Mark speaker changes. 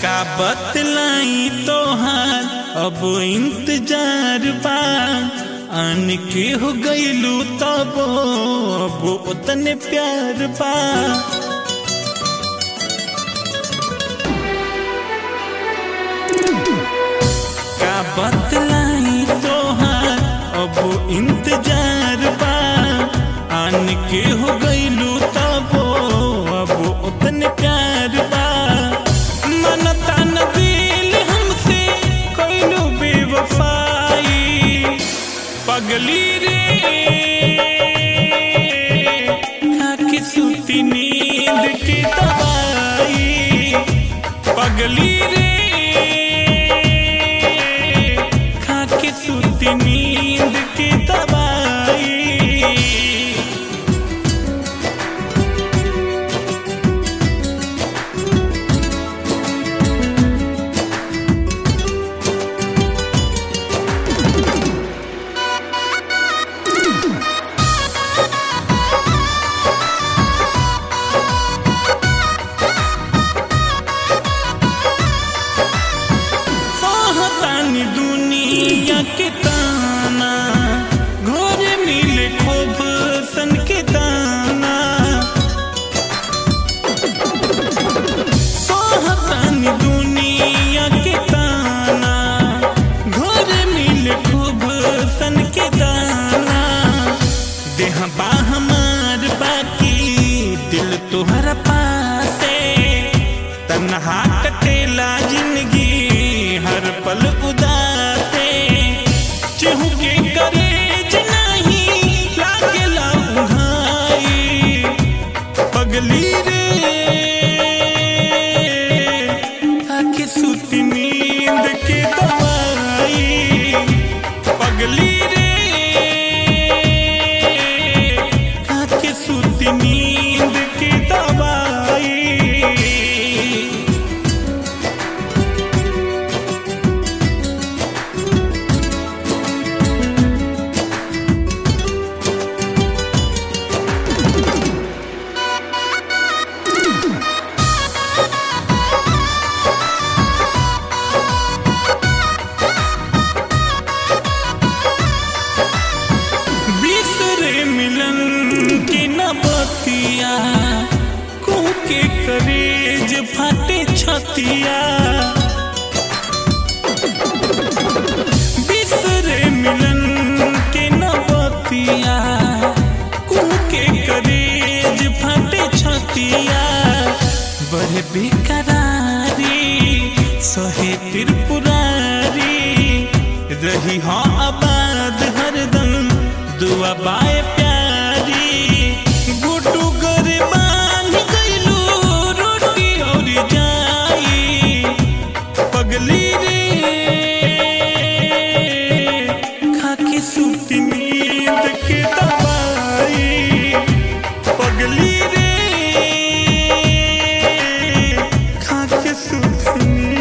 Speaker 1: का बतलाई तोहार अब इंतजार बा आन के हो गईलू तब अब उतने प्यार बा का बतलाई तोहार अब इंतजार बा आन के हो गईलू तब अब उतने प्यार बा मनता न दिल हमसे कोइलू बेवफाई पगली रे खाके सूती नींद की दवाई पगली रे खाके सूती नींद की दवाई सहतानी दुनिया के ताना घोर मिले खूब सन के दाना सहतानी दुनिया के ताना घोर मिले खूब सन के दाना देह बा हमार बाकी दिल तोहरा पासे तन्हा कटेला जिंदगी हर पल उदासे केहू के करेज नहीं लागेला उघाई पगली रे आके सुती नींद के दवाई पगली रे आके सुती नींद की दवाई बिसरे मिलन के न बतिया कुह के करेज फाटे छतिया बिसरे मिलन के न बतिया कुह के करेज फाटे छतिया बड़े बेकरारी सहे त्रिपुरारी रही हाँ आबाद हरदम दुआ बाए प्यारी गुटू करे बांध गईलू रोटी और जाई पगली रे खाके सूती नींद के दवाई पगली रे खाके सूती नींद